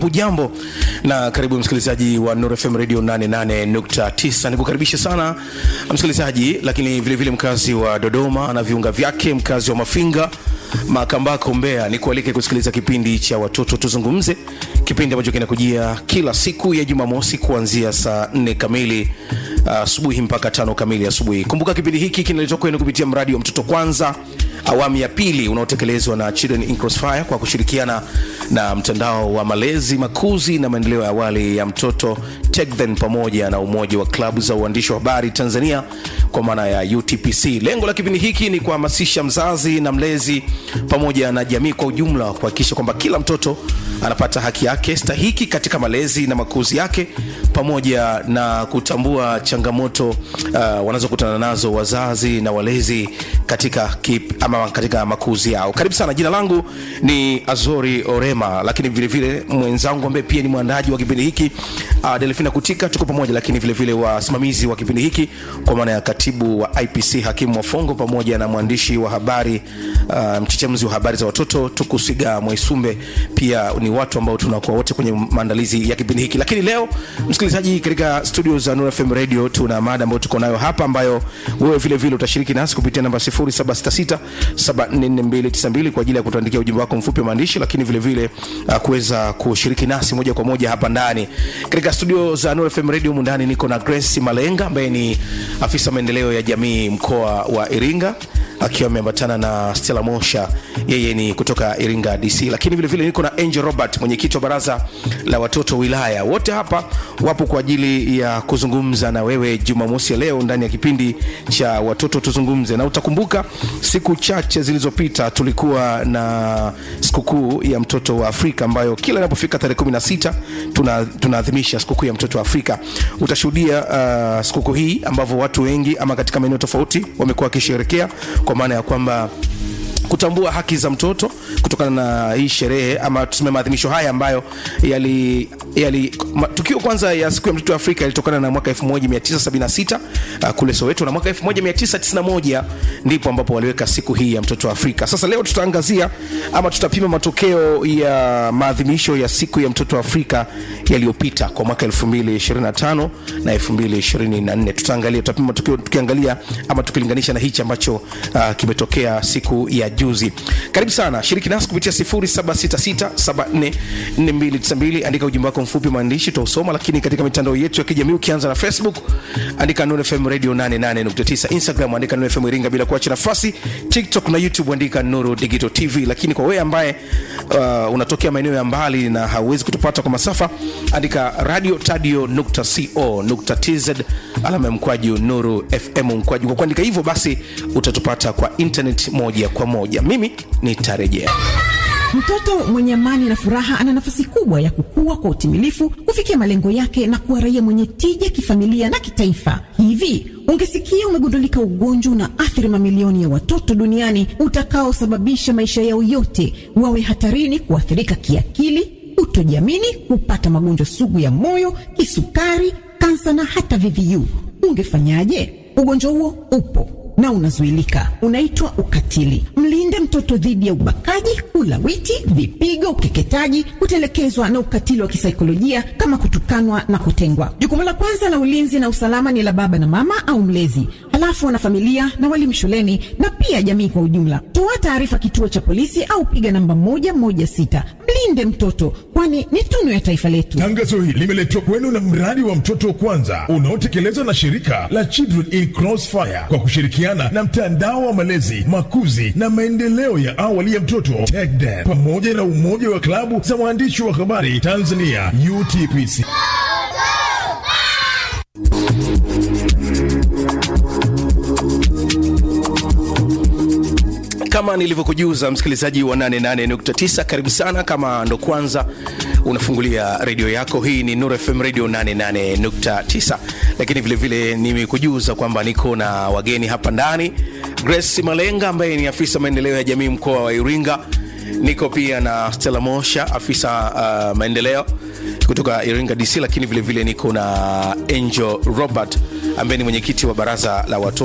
hujambo na karibu msikilizaji wa Nuru FM Radio 88.9. Nikukaribisha sana msikilizaji, lakini vilevile vile mkazi wa Dodoma na viunga vyake, mkazi wa Mafinga, Makambako, Mbeya, nikualike kusikiliza kipindi cha watoto tuzungumze, kipindi ambacho kinakujia kila siku ya Jumamosi kuanzia saa 4 kamili asubuhi uh, mpaka tano kamili asubuhi. Kumbuka kipindi hiki kinaletwa kwenu kupitia mradi wa mtoto kwanza awamu ya pili unaotekelezwa na Children in Crossfire kwa kushirikiana na mtandao wa malezi makuzi na maendeleo ya awali ya mtoto TECHDEN pamoja na umoja wa klabu za uandishi wa habari Tanzania kwa maana ya UTPC. Lengo la kipindi hiki ni kuhamasisha mzazi na mlezi pamoja na jamii kwa ujumla kuhakikisha kwamba kila mtoto anapata haki yake stahiki katika malezi na makuzi yake pamoja na kutambua changamoto uh, wanazokutana nazo wazazi na walezi katika kip, ama katika makuzi yao. Karibu sana. Jina langu ni Azori Orema, lakini vile vile mwenzangu ambaye pia ni mwandaji wa kipindi hiki uh, Delfina Kutika, tuko pamoja, lakini vile vile wasimamizi wa kipindi hiki kwa maana ya katibu wa IPC Hakimu Wafongo pamoja na mwandishi wa habari uh, mchechemzi wa habari za watoto Tukusiga Mwaisumbe, pia ni watu ambao tunakuwa wote kwenye maandalizi ya kipindi hiki. Lakini leo msikilizaji, katika studio za Nuru FM Radio tuna mada ambayo tuko nayo hapa, ambayo wewe vile vile utashiriki nasi kupitia namba 0766744292 kwa ajili ya kutuandikia ujumbe wako mfupi wa maandishi, lakini vile vile uh, kuweza kushiriki nasi moja kwa moja hapa ndani katika studio za Nuru FM Radio. Mundani niko na Grace Malenga ambaye ni afisa maendeleo ya jamii mkoa wa Iringa akiwa ameambatana na Stella Mosha, yeye ni kutoka Iringa DC, lakini vile vile niko na Angel Robert, mwenyekiti wa baraza la watoto wilaya. Wote hapa wapo kwa ajili ya kuzungumza na wewe Jumamosi ya leo ndani ya kipindi cha watoto tuzungumze. Na utakumbuka siku chache zilizopita tulikuwa na sikukuu ya mtoto wa Afrika ambayo kila inapofika tarehe 16 tuna tunaadhimisha sikukuu ya mtoto wa Afrika. Utashuhudia uh, sikukuu hii ambavyo watu wengi ama katika maeneo tofauti wamekuwa wakisherekea kwa maana ya kwamba kutambua haki za mtoto kutokana na hii sherehe ama tuseme maadhimisho haya ambayo yali, yali ma, tukio kwanza ya siku ya mtoto wa Afrika ilitokana na mwaka 1976 uh, kule Soweto na mwaka 1991 ndipo ambapo waliweka siku hii ya mtoto wa Afrika. Sasa leo tutaangazia ama tutapima matokeo ya maadhimisho ya siku ya mtoto wa Afrika yaliyopita kwa mwaka 2025 na 2024. Tutaangalia, tutapima matokeo tukiangalia ama tukilinganisha na hichi ambacho uh, kimetokea siku ya juzi. Karibu sana, shiriki nasi kupitia 0766744292. Andika ujumbe wako mfupi maandishi, tutausoma. Lakini katika mitandao yetu ya kijamii ukianza na Facebook andika Nuru FM Radio 88.9, Instagram andika Nuru FM Iringa bila kuacha nafasi, TikTok na YouTube andika Nuru Digital TV. Lakini kwa wewe ambaye uh, unatokea maeneo ya mbali na hauwezi kutupata kwa masafa, andika radiotadio.co.tz alama ya mkwaju Nuru FM mkwaju. Kwa kuandika hivyo basi utatupata kwa internet moja kwa moja. Mimi nitarejea. Mtoto mwenye amani na furaha ana nafasi kubwa ya kukua kwa utimilifu, kufikia malengo yake na kuwa raia mwenye tija kifamilia na kitaifa. Hivi ungesikia umegundulika ugonjwa una athiri mamilioni ya watoto duniani utakaosababisha maisha yao yote wawe hatarini kuathirika kiakili, kutojiamini, kupata magonjwa sugu ya moyo, kisukari, kansa na hata VVU, ungefanyaje? Ugonjwa huo upo na unazuilika, unaitwa ukatili. Mlinde mtoto dhidi ya ubakaji, ulawiti, vipigo, ukeketaji, kutelekezwa na ukatili wa kisaikolojia kama kutukanwa na kutengwa. Jukumu la kwanza la ulinzi na usalama ni la baba na mama au mlezi, halafu wanafamilia na walimu shuleni na pia jamii kwa ujumla. Toa taarifa kituo cha polisi au piga namba moja moja sita. Mlinde mtoto, kwani ni tunu ya taifa letu. Tangazo hili limeletwa kwenu na mradi wa mtoto kwanza unaotekelezwa na shirika la Children in Crossfire kwa kushirikiana na mtandao wa malezi makuzi na maendeleo ya awali ya mtoto TECHDEN pamoja na umoja wa klabu za waandishi wa habari Tanzania UTPC. Kama nilivyokujuza msikilizaji wa 88.9, karibu sana. Kama ndo kwanza unafungulia redio yako, hii ni Nuru FM Radio 88.9, lakini vilevile nimekujuza kwamba niko na wageni hapa ndani, Grace Malenga ambaye ni afisa maendeleo ya jamii mkoa wa Iringa. Niko pia na Stella Mosha, afisa uh, maendeleo kutoka Iringa DC, lakini vilevile niko na Angel Robert ambaye ni mwenyekiti wa baraza la watoto